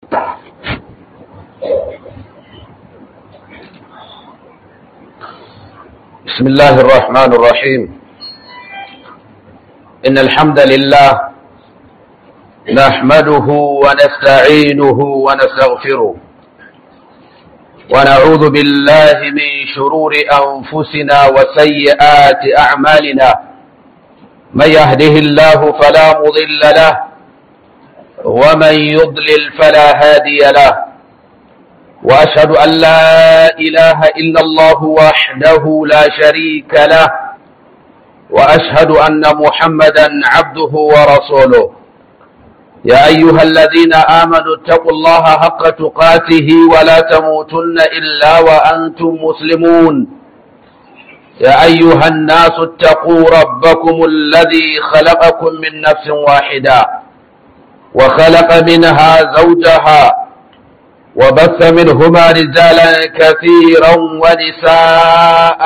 بسم الله الرحمن الرحيم إن الحمد لله نحمده ونستعينه ونستغفره ونعوذ بالله من شرور أنفسنا وسيئات أعمالنا من يهده الله فلا مضل له ومن يضلل فلا هادي له وأشهد أن لا إله إلا الله وحده لا شريك له وأشهد أن محمدا عبده ورسوله يا أيها الذين آمنوا اتقوا الله حق تقاته ولا تموتن إلا وأنتم مسلمون يا أيها الناس اتقوا ربكم الذي خلقكم من نفس واحدة وخلق منها زوجها وبث منهما رجالا كثيرا ونساء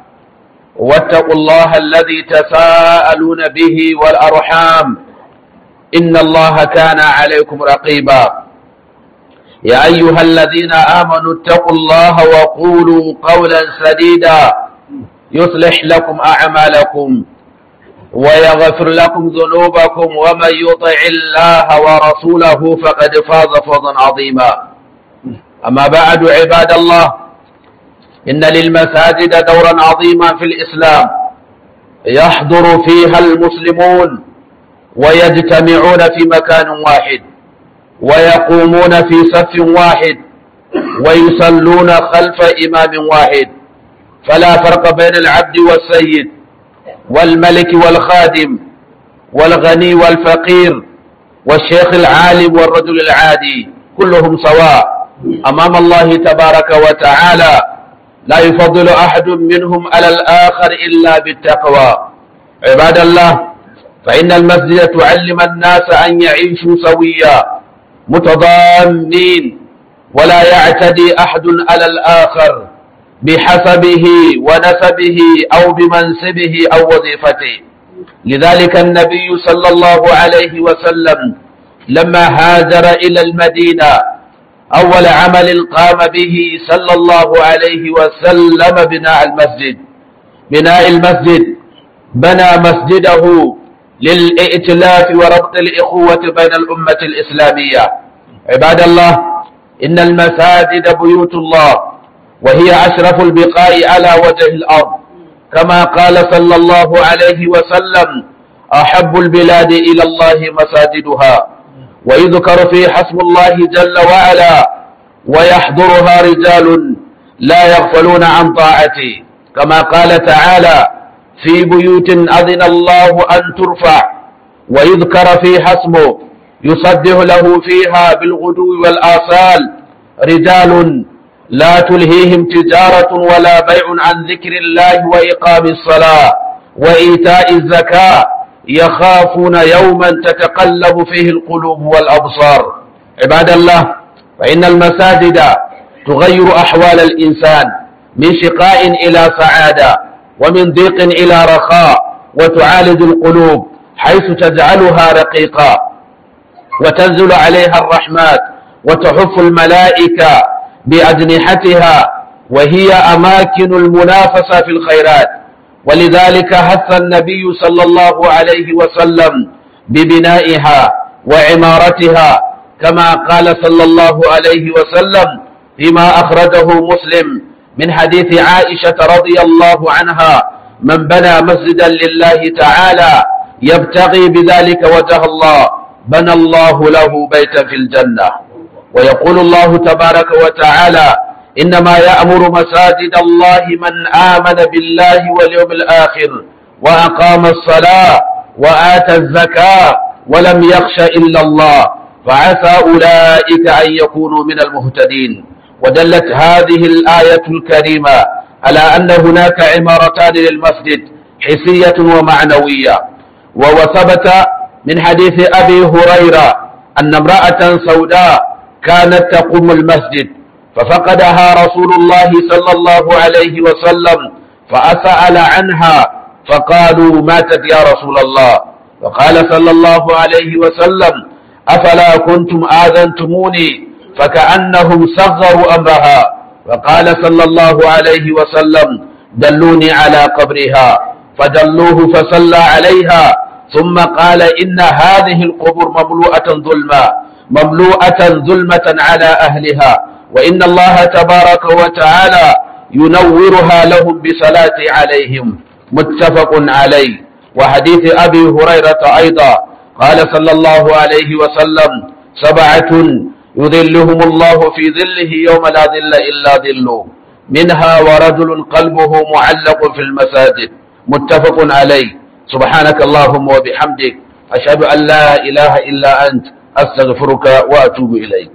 واتقوا الله الذي تساءلون به والأرحام إن الله كان عليكم رقيبا يا أيها الذين آمنوا اتقوا الله وقولوا قولا سديدا يصلح لكم أعمالكم ويغفر لكم ذنوبكم ومن يطع الله ورسوله فقد فاز فوزا عظيما أما بعد عباد الله إن للمساجد دورا عظيما في الإسلام يحضر فيها المسلمون ويجتمعون في مكان واحد ويقومون في صف واحد ويصلون خلف إمام واحد فلا فرق بين العبد والسيد والملك والخادم والغني والفقير والشيخ العالم والرجل العادي كلهم سواء أمام الله تبارك وتعالى لا يفضل أحد منهم على الآخر إلا بالتقوى عباد الله فإن المسجد تعلم الناس أن يعيشوا سويا متضامنين ولا يعتدي أحد على الآخر بحسبه ونسبه أو بمنصبه أو وظيفته لذلك النبي صلى الله عليه وسلم لما هاجر إلى المدينة أول عمل قام به صلى الله عليه وسلم بناء المسجد بناء المسجد بنى مسجده للائتلاف وربط الإخوة بين الأمة الإسلامية عباد الله إن المساجد بيوت الله وهي أشرف البقاء على وجه الأرض كما قال صلى الله عليه وسلم أحب البلاد إلى الله مساجدها ويذكر في حسب الله جل وعلا ويحضرها رجال لا يغفلون عن طاعته كما قال تعالى في بيوت أذن الله أن ترفع ويذكر في حسبه يصده له فيها بالغدو والآصال رجال لا تلهيهم تجارة ولا بيع عن ذكر الله وإقام الصلاة وإيتاء الزكاة يخافون يوما تتقلب فيه القلوب والأبصار عباد الله فإن المساجد تغير أحوال الإنسان من شقاء إلى سعادة ومن ضيق إلى رخاء وتعالج القلوب حيث تجعلها رقيقا وتنزل عليها الرحمات وتحف الملائكة بأجنحتها وهي أماكن المنافسة في الخيرات ولذلك حث النبي صلى الله عليه وسلم ببنائها وعمارتها كما قال صلى الله عليه وسلم فيما أخرجه مسلم من حديث عائشة رضي الله عنها من بنى مسجدا لله تعالى يبتغي بذلك وجه الله بنى الله له بيتا في الجنة ويقول الله تبارك وتعالى إنما يأمر مساجد الله من آمن بالله واليوم الآخر وأقام الصلاة وآتى الزكاة ولم يخش إلا الله فعسى أولئك أن يكونوا من المهتدين ودلت هذه الآية الكريمة على أن هناك عمارتان للمسجد حسية ومعنوية وثبت من حديث أبي هريرة أن امرأة سوداء كانت تقوم المسجد ففقدها رسول الله صلى الله عليه وسلم فأسأل عنها فقالوا ماتت يا رسول الله وقال صلى الله عليه وسلم أفلا كنتم آذنتموني فكأنهم صغروا أمرها وقال صلى الله عليه وسلم دلوني على قبرها فدلوه فصلى عليها ثم قال إن هذه القبور مملوءة ظلما مملوءة ظلمة على أهلها وإن الله تبارك وتعالى ينورها لهم بصلاة عليهم متفق عليه وحديث أبي هريرة أيضا قال صلى الله عليه وسلم سبعة يذلهم الله في ظله يوم لا ظل إلا ظله منها ورجل قلبه معلق في المساجد متفق عليه سبحانك اللهم وبحمدك أشهد أن لا إله إلا أنت أستغفرك وأتوب إليك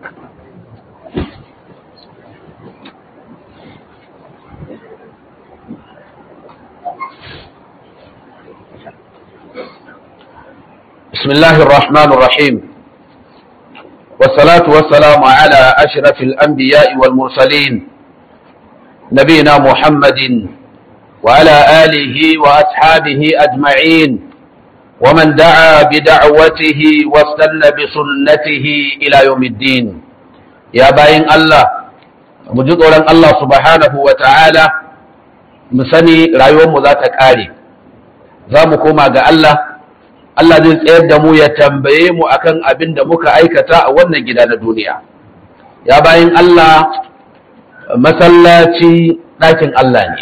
بسم الله الرحمن الرحيم والصلاة والسلام على أشرف الأنبياء والمرسلين نبينا محمد وعلى آله وأصحابه أجمعين ومن دعا بدعوته واستنى بسنته إلى يوم الدين يا باين الله مجد الله سبحانه وتعالى مسني رأيوم ذات كاري زامكما قال الله Allah zai tsayar da mu ya tambaye mu akan abin da muka aikata a wannan gida na duniya. Ya bayan Allah masallaci ɗakin Allah ne,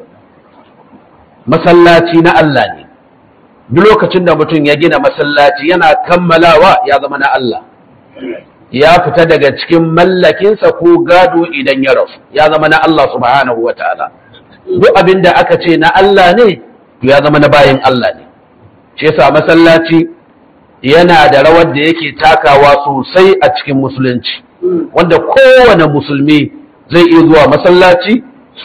masallaci na Allah ne. Duk lokacin da mutum ya gina masallaci yana kammalawa ya zama na Allah. Ya fita daga cikin mallakinsa ko gado idan ya rasu, ya zama na Allah subhanahu wa ta'ala. Duk abin da aka ce na Allah ne, ya zama na bayan Allah ne. shi yasa masallaci yana da rawar da yake takawa sosai a cikin musulunci wanda kowane musulmi zai iya zuwa masallaci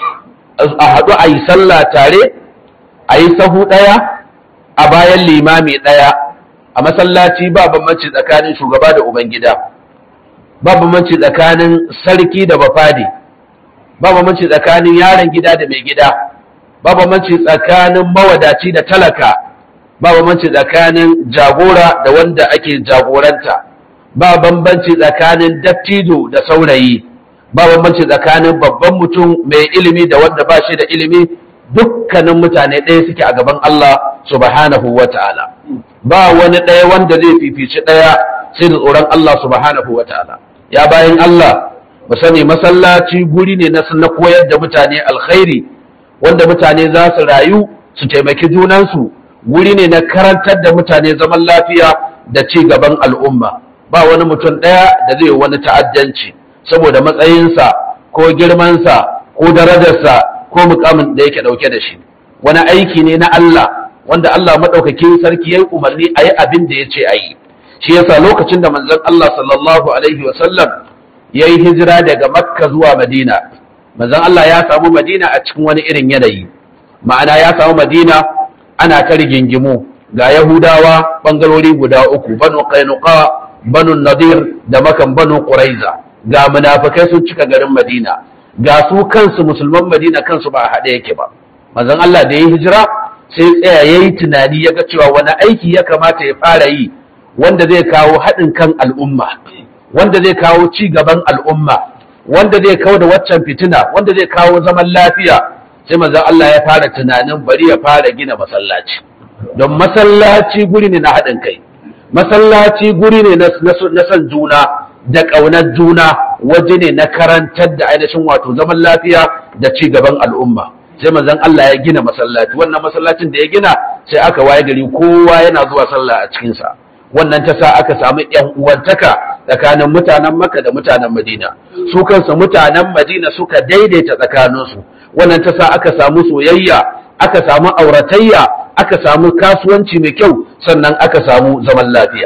a haɗu a yi sallah tare a yi sahu ɗaya a bayan limami ɗaya a masallaci ba bambanci tsakanin shugaba da ubangida ba bambanci tsakanin sarki da bafade ba bambanci tsakanin yaron gida da mai gida ba bambanci tsakanin mawadaci da talaka ba bambanci tsakanin jagora da wanda ake jagoranta ba bambanci tsakanin dattijo da saurayi ba bambanci tsakanin babban mutum mai ilimi da wanda ba shi da ilimi dukkanin mutane ɗaya suke a gaban Allah subhanahu wa ta'ala ba wani ɗaya wanda zai fifici ɗaya sai da tsoron Allah subhanahu wa ta'ala ya bayan Allah mu sani masallaci guri ne na koyar da mutane alkhairi wanda mutane za su rayu su taimaki junansu wuri ne na karantar da mutane zaman lafiya da ci gaban al'umma ba wani mutum ɗaya da zai wani ta'addanci saboda matsayinsa ko girmansa ko darajarsa ko mukamin da yake ɗauke da shi wani aiki ne na Allah wanda Allah maɗaukakin sarki ya yi umarni a yi abin da ya ce a yi shi yasa lokacin da manzon Allah sallallahu alaihi wasallam ya yi hijira daga makka zuwa madina manzon Allah ya samu madina a cikin wani irin yanayi ma'ana ya samu madina ana ta rigingimu ga Yahudawa bangarori guda uku banu Qainuqa banu Nadir da makan banu Quraiza ga munafikai sun cika garin Madina ga su kansu musulman Madina kansu ba a haɗe yake ba manzon Allah da ya hijira sai tsaya yayi tunani ya ga cewa wani aiki ya kamata ya fara yi wanda zai kawo haɗin kan al'umma wanda zai kawo ci gaban al'umma wanda zai kawo da waccan fitina wanda zai kawo zaman lafiya sai manzon Allah ya fara tunanin bari ya fara gina masallaci don masallaci guri ne na haɗin kai masallaci guri ne na son juna da ƙaunar juna waje ne na karantar da ainihin wato zaman lafiya da ci gaban al'umma sai manzon Allah ya gina masallaci wannan masallacin da ya gina sai aka waye gari kowa yana zuwa sallah a cikinsa wannan ta sa aka samu yan uwantaka tsakanin mutanen Makka da mutanen Madina su kansu mutanen Madina suka daidaita tsakaninsu wannan ta sa aka samu soyayya aka samu auratayya aka samu kasuwanci mai kyau sannan aka samu zaman lafiya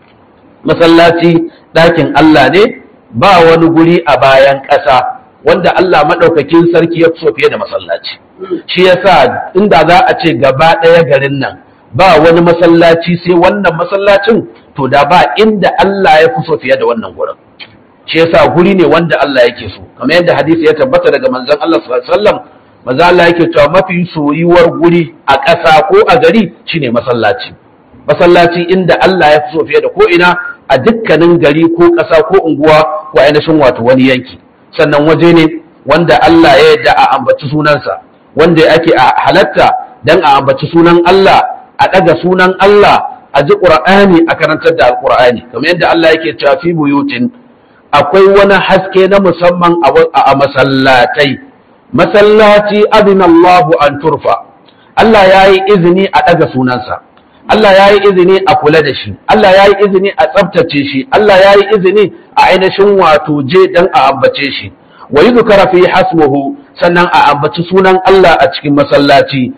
masallaci ɗakin Allah ne ba wani guri a bayan ƙasa wanda Allah maɗaukakin sarki ya so fiye da masallaci shi yasa inda za a ce gaba ɗaya garin nan ba wani masallaci sai wannan masallacin to da ba inda Allah ya fi so fiye da wannan gurin shi yasa guri ne wanda Allah yake so kamar yadda hadisi ya tabbata daga manzon Allah sallallahu alaihi wasallam manzo Allah yake cewa mafi soyuwar guri a ƙasa ko a gari shine masallaci masallaci inda Allah ya fi so fiye da ko ina a dukkanin gari ko ƙasa ko unguwa ko ainihin wato wani yanki sannan waje ne wanda Allah ya yarda a ambaci sunansa wanda ake a halatta dan a ambaci sunan Allah a ɗaga sunan Allah a ji ƙur'ani a karantar da alƙur'ani kamar yadda Allah yake cewa fi buyutin akwai wani haske na musamman a masallatai masallaci adina Allahu an turfa Allah ya yi izini a ɗaga sunansa Allah ya yi izini a kula da shi Allah ya yi izini a tsabtace shi Allah ya yi izini a ainihin wato je dan a ambace shi wa yuzkara fi hasmuhu sannan a ambaci sunan Allah a cikin masallaci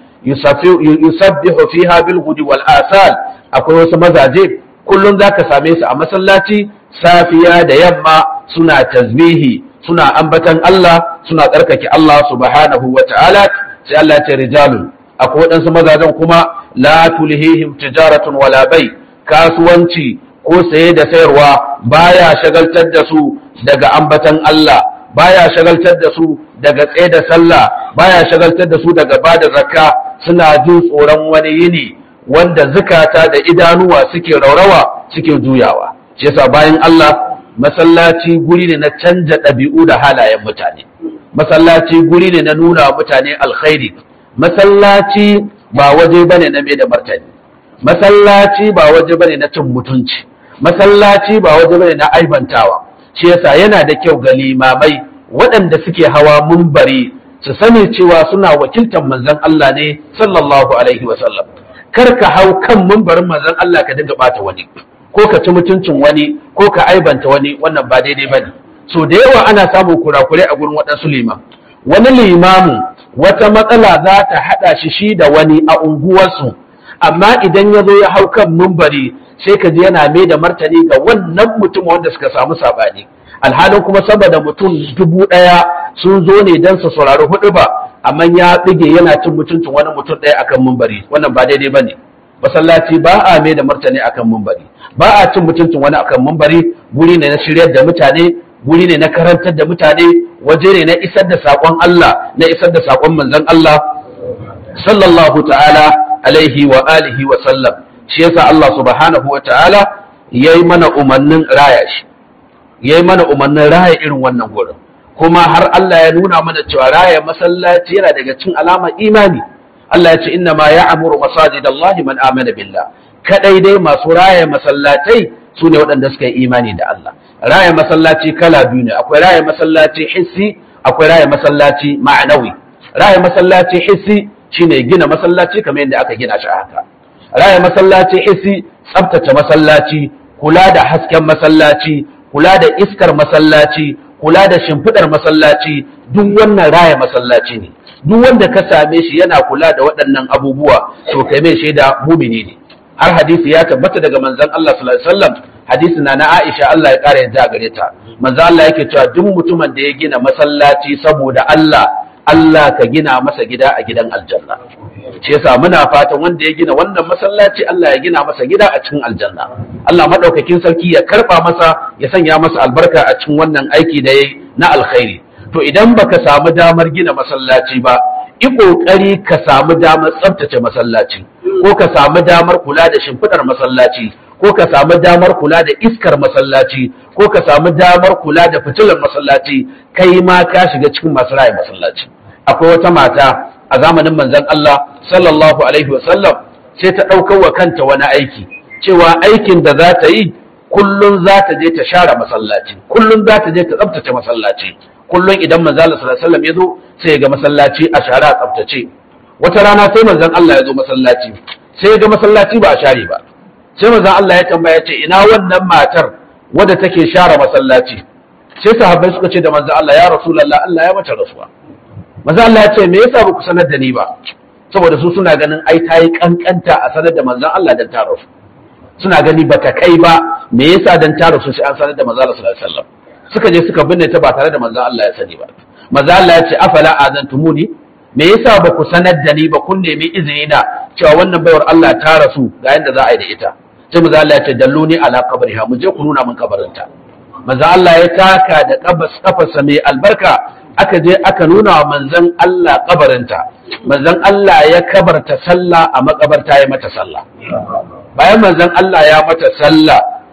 yusabbihu fiha bil hudi wal asal akwai wasu mazaje kullum zaka same su a masallaci safiya da yamma suna tasbihi suna ambatan Allah suna tsarkake Allah subhanahu wa ta'ala sai Allah ya ce rijalun akwai waɗansu mazajen kuma la tulhihim tijaratun wala bai kasuwanci ko saye da sayarwa baya shagaltar da su daga ambatan Allah baya shagaltar da su daga tsaye da sallah baya shagaltar da su daga bada zakka suna jin tsoron wani yini wanda zukata da idanuwa suke raurawa suke juyawa shi yasa bayan Allah masallaci guri ne na canja ɗabi'u da halayen mutane masallaci guri ne na nuna mutane alkhairi masallaci ba waje bane na mai da martani masallaci ba waje bane na cin mutunci masallaci ba waje bane na aibantawa shi yasa yana da kyau ga limamai waɗanda suke hawa mumbari su sani cewa suna wakiltar manzon Allah ne sallallahu alaihi wa sallam kar ka hau kan mumbarin manzon Allah ka dinga bata wani ko ka ci mutuncin wani ko ka aibanta wani wannan ba daidai bane so da yawa ana samun kurakurai a gurin waɗansu liman wani limamin wata matsala za ta haɗa shi shi da wani a unguwarsu amma idan ya zo ya hau kan mumbari sai ka ji yana mai da martani ga wannan mutum wanda suka samu saɓani alhalin kuma saboda mutum dubu ɗaya sun zo ne don su saurari hudu ba amma ya bige yana cin mutuncin wani mutum ɗaya akan mumbari wannan ba daidai ba ne masallaci ba a mai da martani akan mumbari ba a cin mutuncin wani akan mumbari guri ne na shiryar da mutane guri ne na karantar da mutane waje ne na isar da saƙon Allah na isar da saƙon manzon Allah sallallahu ta'ala alaihi wa alihi wa sallam shi yasa Allah subhanahu wa ta'ala yayi mana umarnin raya shi yayi mana umarnin raya irin wannan gurin kuma har Allah ya nuna mana cewa raya masallaci yana daga cikin alamar imani Allah ya ce inna ma ya'muru masajidallahi man amana billah kadai dai masu raya masallatai su ne waɗanda suka yi imani da Allah raya masallaci kala biyu ne akwai raya masallaci hissi akwai raya masallaci ma'anawi raya masallaci hissi shine gina masallaci kamar yadda aka gina shi haka raya masallaci hissi tsaftace masallaci kula da hasken masallaci kula da iskar masallaci kula da shimfiɗar masallaci duk wannan raya masallaci ne duk wanda ka same shi yana kula da waɗannan abubuwa to kai mai shaida mumini ne har hadisi ya tabbata daga manzon Allah sallallahu alaihi wasallam hadisi na na Aisha Allah ya kare yadda gare ta manzon Allah yake cewa duk mutumin da ya gina masallaci saboda Allah Allah ka gina masa gida a gidan aljanna shi yasa muna fatan wanda ya gina wannan masallaci Allah ya gina masa gida a cikin aljanna Allah madaukakin sarki ya karba masa ya sanya masa albarka a cikin wannan aiki da yayi na alkhairi to idan baka samu damar gina masallaci ba i kokari ka samu damar tsaftace masallaci ko ka samu damar kula da shimfidar masallaci ko ka samu damar kula da iskar masallaci ko ka samu damar kula da fitilar masallaci kai ma ka shiga cikin masu raye masallaci akwai wata mata a zamanin manzon Allah sallallahu alaihi wa sallam sai ta ɗaukar wa kanta wani aiki cewa aikin da za ta yi kullum za ta je ta share masallaci kullum za ta je ta tsaftace masallaci kullum idan manzon Allah sallallahu alaihi wa sallam ya zo sai ya ga masallaci a share a tsaftace wata rana sai manzon Allah ya zo masallaci sai ya ga masallaci ba a share ba sai manzon Allah ya tambaya ce ina wannan matar wadda take share masallaci sai sahabbai suka ce da manzon Allah ya rasulullah Allah ya mata rasuwa manzon Allah ya ce me yasa ba ku sanar da ni ba saboda su suna ganin ai ta yi kankanta a sanar da manzon Allah dan ta rasu suna gani ba ta kai ba me yasa dan ta rasu sai an sanar da manzon Allah sallallahu alaihi wasallam suka je suka binne ta ba tare da manzon Allah ya sani ba manzon Allah ya ce afala azantumuni me yasa ba ku sanar da ni ba kun nemi izini na cewa wannan baiwar Allah ta rasu ga yanda za a yi da ita sai manzo Allah ya ce dalluni ala qabriha mu je ku nuna min kabarinta manzo Allah ya taka da kabas kafarsa mai albarka aka je aka nuna wa manzon Allah kabarinta manzon Allah ya kabarta sallah a makabarta ya mata sallah bayan manzon Allah ya mata sallah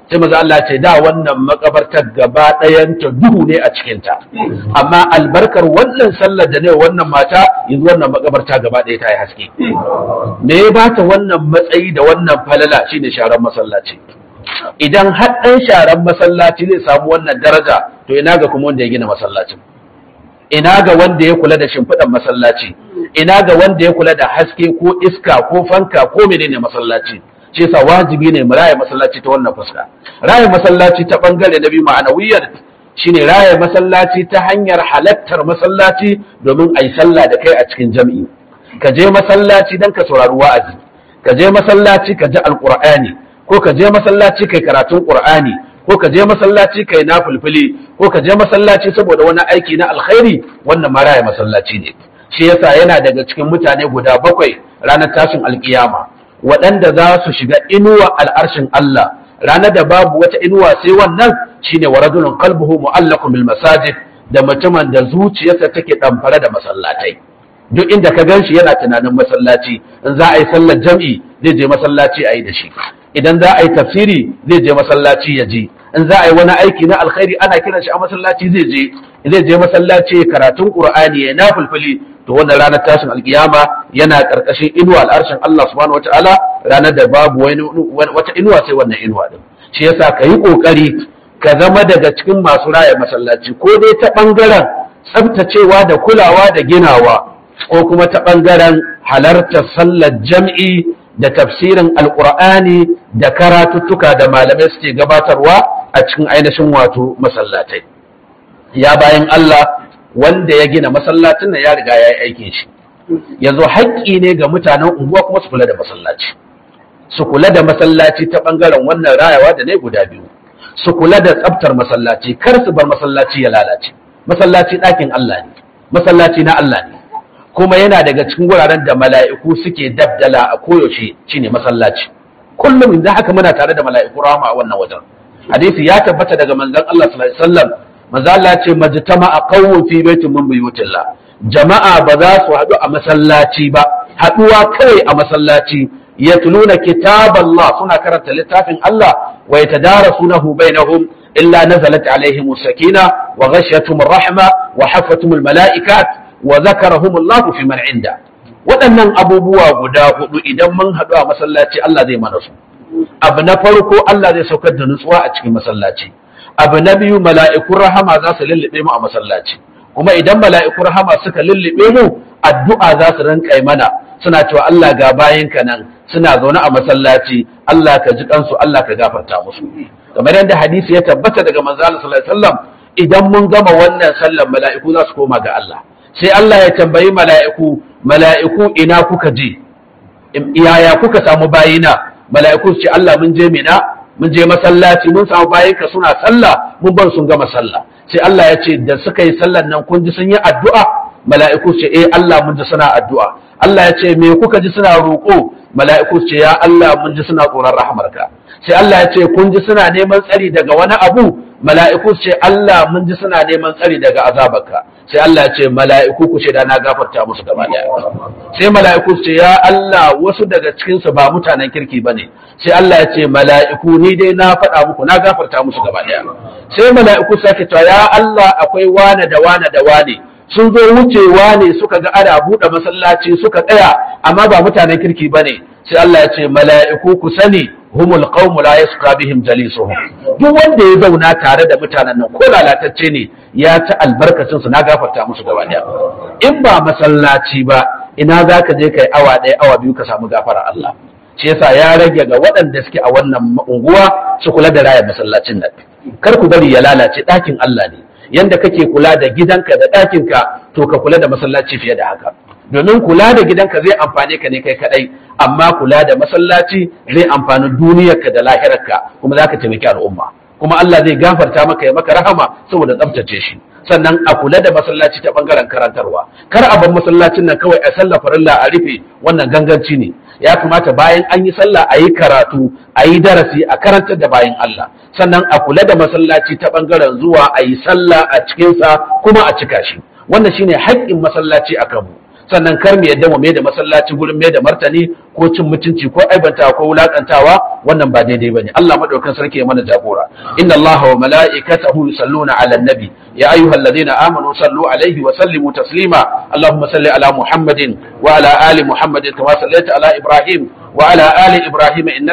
sai maza Allah ce da wannan makabartar gaba ɗayanta duhu ne a cikinta amma albarkar wannan sallar da ne wannan mata yanzu wannan makabarta gaba ɗaya ta yi haske me ya bata wannan matsayi da wannan falala shine sharan masallaci idan har ɗan sharan masallaci zai samu wannan daraja to ina ga kuma wanda ya gina masallacin ina ga wanda ya kula da shimfiɗan masallaci ina ga wanda ya kula da haske ko iska ko fanka ko menene masallaci shi yasa wajibi ne mu raya masallaci ta wannan fuska raya masallaci ta bangare na biyu ma'anawiyar shine raya masallaci ta hanyar halattar masallaci domin a yi sallah da kai a cikin jam'i ka je masallaci don ka saurari wa'azi ka je masallaci ka ji alqur'ani ko ka je masallaci kai karatun qur'ani ko ka je masallaci kai na fulfuli ko ka je masallaci saboda wani aiki na alkhairi wannan ma raya masallaci ne shi yasa yana daga cikin mutane guda bakwai ranar tashin alkiyama waɗanda za su shiga inuwa al'arshin Allah ranar da babu wata inuwa sai wannan shine wa rajulun qalbuhu mu'allaqun bil masajid da mutumin da zuciyarsa take ɗamfare da masallatai duk inda ka gan shi yana tunanin masallaci in za a yi sallar jam'i zai je masallaci a yi da shi idan za a yi tafsiri zai je masallaci ya je in za a yi wani aiki na alkhairi ana kiran shi a masallaci zai je zai je masallaci karatun qur'ani ya na fulfuli to wannan ranar tashin alkiyama yana karkashin inuwa al'arshin Allah subhanahu wataala ranar da babu wata inuwa sai wannan inuwa din shi yasa ka yi kokari ka zama daga cikin masu raya masallaci ko dai ta bangaren tsaftacewa da kulawa da ginawa ko kuma ta bangaren halartar sallar jam'i da tafsirin alkur'ani da karatuttuka da malamai suke gabatarwa a cikin ainihin wato masallatai ya bayan Allah wanda ya gina masallacin nan ya riga ya yi aikin shi yanzu haƙƙi ne ga mutanen unguwa kuma su kula da masallaci su kula da masallaci ta ɓangaren wannan rayawa da ne guda biyu su kula da tsaftar masallaci kar su bar masallaci ya lalace masallaci ɗakin Allah ne masallaci na Allah ne kuma yana daga cikin wuraren da mala'iku suke dabdala a koyaushe shine masallaci kullum da haka muna tare da mala'iku rahama a wannan wajen hadisi ya tabbata daga manzon Allah sallallahu alaihi wasallam manzo Allah ce majtama a qawmun fi baitin min buyutillah jama'a ba za su haɗu a masallaci ba haɗuwa kawai a masallaci yatluna kitaballah suna karanta littafin Allah wa yatadarasunahu bainahum illa nazalat alaihim sakina wa ghashiyatuhum rahma wa hafathum malaikat wa zakarahum Allah fi man inda waɗannan abubuwa guda hudu idan mun haɗu a masallaci Allah zai mana su abu na farko Allah zai saukar da nutsuwa a cikin masallaci abu na biyu mala'ikun rahama za su lullube mu a masallaci kuma idan mala'ikun rahama suka lullube mu addu'a za su rinka mana suna cewa Allah ga ka nan suna zaune a masallaci Allah ka ji kansu Allah ka gafarta musu kamar yadda hadisi ya tabbata daga manzo sallallahu alaihi wasallam idan mun gama wannan sallar mala'iku za su koma ga Allah sai Allah ya tambayi mala'iku mala'iku ina kuka je yaya kuka samu bayina mala'iku su ce Allah mun je mina mun je masallaci mun samu bayinka suna sallah mun bar sun gama sallah sai Allah ya ce da suka yi sallan nan kun ji sun yi addu'a mala'iku ce eh Allah mun ji suna addu'a Allah ya ce me kuka ji suna roƙo mala'iku ce ya Allah mun ji suna tsoron rahmarka sai Allah ya ce kun ji suna neman tsari daga wani abu mala'iku ce Allah mun ji suna neman tsari daga azabarka sai Allah ya ce mala'iku ku ce da na gafarta musu gaba daya sai mala'iku ce ya Allah wasu daga cikin su ba mutanen kirki bane sai Allah ya ce mala'iku ni dai na faɗa muku na gafarta musu gaba daya sai mala'iku sake cewa ya Allah akwai wane da wane da wane sun zo wucewa ne suka ga ana buɗe masallaci suka tsaya amma ba mutanen kirki bane sai Allah ya ce mala'iku ku sani humul qaumu la yasqa bihim jalisuhum duk wanda ya zauna tare da mutanen nan ko lalatacce ne ya ci albarkacin su na gafarta musu gaba daya in ba masallaci ba ina za ka je kai awa ɗaya awa biyu ka samu gafara Allah shi yasa ya rage ga waɗanda suke a wannan unguwa su kula da raya masallacin nan kar ku bari ya lalace ɗakin Allah ne yanda kake kula da gidanka da ɗakinka to ka kula da masallaci fiye da haka domin kula da gidanka zai amfane ka ne kai kadai amma kula da masallaci zai amfani duniyarka da lahirarka kuma zaka taimaki al'umma kuma Allah zai gafarta maka ya maka rahama saboda tsaftace shi sannan a kula da masallaci ta bangaren karantarwa kar a bar masallacin nan kawai a sallah farilla a rufe wannan ganganci ne ya kamata bayan an yi sallah a yi karatu a yi darasi a karantar da bayan Allah sannan a kula da masallaci ta bangaren zuwa a yi sallah a cikinsa kuma a cika shi wannan shine haƙƙin masallaci a kanmu sannan kar mu yadda mu mai da masallaci gurin mai da martani ko cin mutunci ko aibantawa ko wulakantawa wannan ba daidai bane Allah madaukakin sarki ya mana jagora inna Allah wa mala'ikatahu yusalluna 'alan nabi ya ayyuhalladhina amanu sallu 'alaihi wa sallimu taslima Allahumma salli ala Muhammadin wa ala ali Muhammadin kama sallaita ala Ibrahim wa ala ali Ibrahim innaka